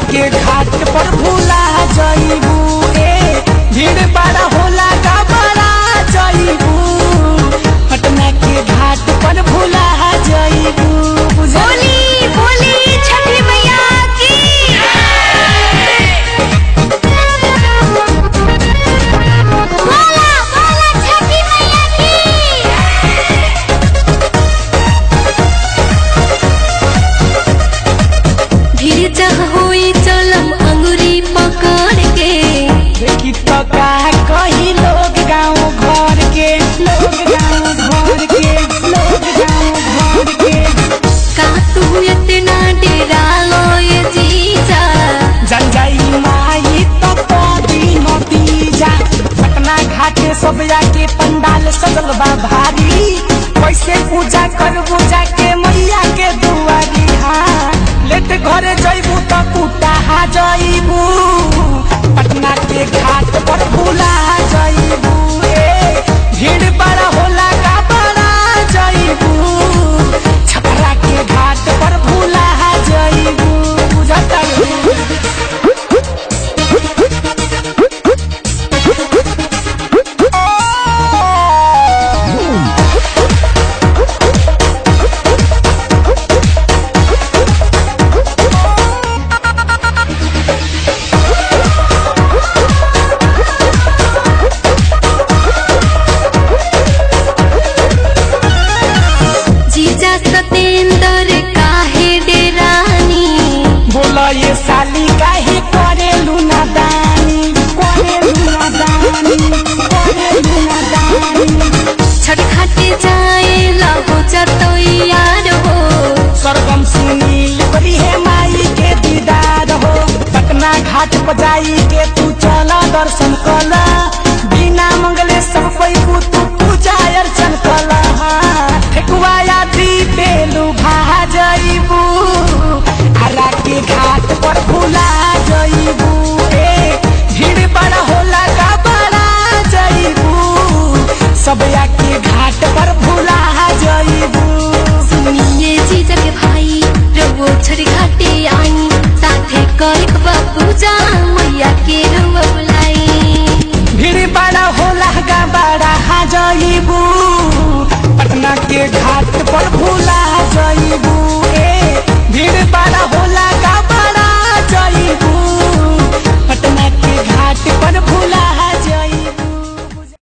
के घाट पर भूला जइबू ए भीड़ बड़ा होला का बड़ा जइबू पटना के घाट पर भूला जइबू बुझली बोली बोली छठी मैया की बोला बोला छठी मैया की धीरे जह होई चलम अंगुरी पकड़ के देखी तो का कही लोग गाँव घर के लोग गाँव घर के लोग गाँव घर के का तू इतना डेरा लो ये जीजा जन जाई माई तो कदी नतीजा पटना घाटे सब जाके पंडाल सजल बा भारी कैसे पूजा करबू जाके मैया के दुआरी हाँ लेट घरे जइबू तो कुटा जइबू पटना के घाट पर भूला जइबू ए भीड़ बड़ा होला का बड़ा जइबू छपरा के घाट पर भूला जइबू बुझता जीजा सतेंद्र काहे डेरानी बोला ये साली काहे करे लूना दानी करे लूना दानी करे लूना दानी छठ घाटे जाए लगो जतो यार हो सरगम सुनील करी है माई के दीदार हो पटना घाट पर जाई के तू चला दर्शन कला बिना मंगले सब कोई को तू पूजा अर्चन कला ठेकुआ यात्री बेलू भा जइबू हरा के घाट पर भूला जइबू ए भीड़ बड़ा होला का बड़ा जइबू सब के घाट पर भूला जइबू सुनिए जीजा के भाई रवो छठ घाटे आई साथे करे पूजा मैया